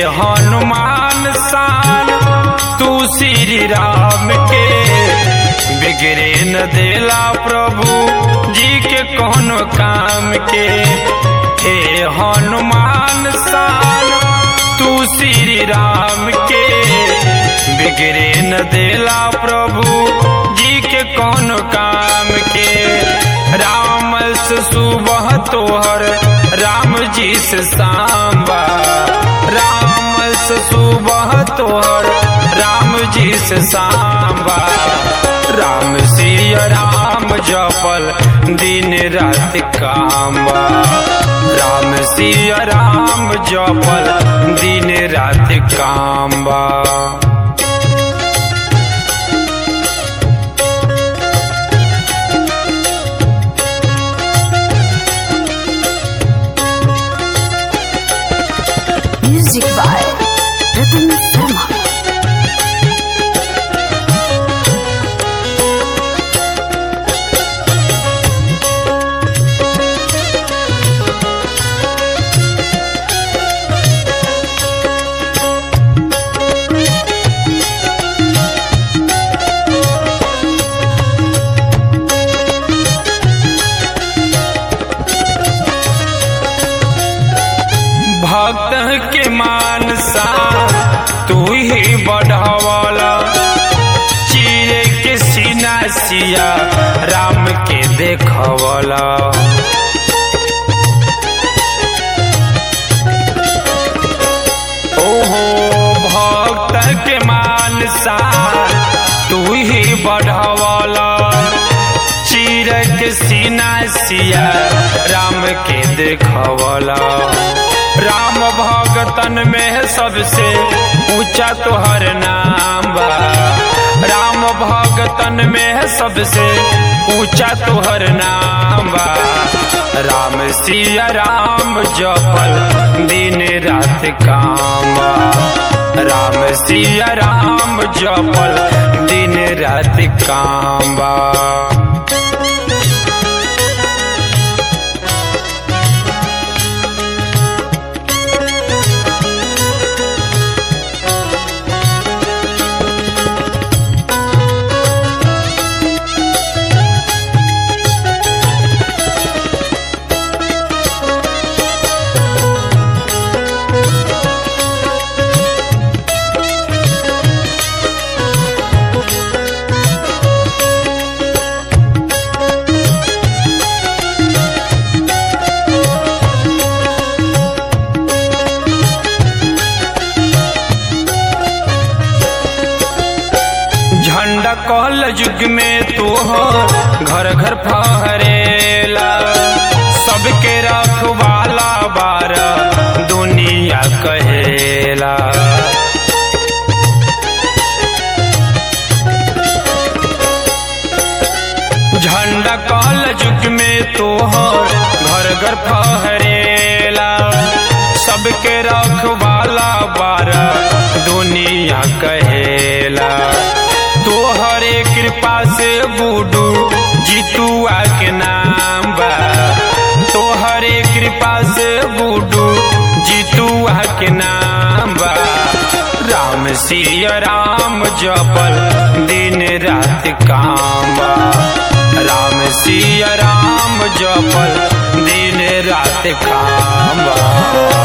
हनुमान सान तू श्री राम के बिगड़े न देला प्रभु जी के कोनो काम के हे हनुमान सान तू श्री राम के बिगड़े न देला प्रभु जी के कोनो काम के राम से सुबह तोहर राम जी से सांबा राम से सुबह तोहर राम जी से सांबा राम सिया राम जपल दिन रात कामबा राम सिया राम जपल दिन रात कामबा Music by Ratan Sharma. भक्त के मानसा तू ही बढ़ावाला चीरे के सीना सिया राम के देखवाला ओहो भक्त के मानसा तू ही बढ़ावाला चीर के सीना सिया राम के देखवाला राम भगतन में सबसे ऊंचा तोहर नाम बा राम भगतन में सबसे ऊंचा तोहर नाम बा राम सिया राम जपल दिन रात काम बा राम सिया राम जपल दिन रात काम बा झंडा कहल युग में तू हो घर घर फहरेला सबके रखवाला बार दुनिया कहेला झंडा कहल युग में तू हो घर घर फहरेला सबके रखवाला बार दुनिया कहेला तोहरे कृपा से बूडू जीतुआ के नाम बा तोहरे कृपा से बूडू जीतुआ के नाम बा राम सिया राम जपल दिन रात काम बा राम सिया राम जपल दिन रात काम बा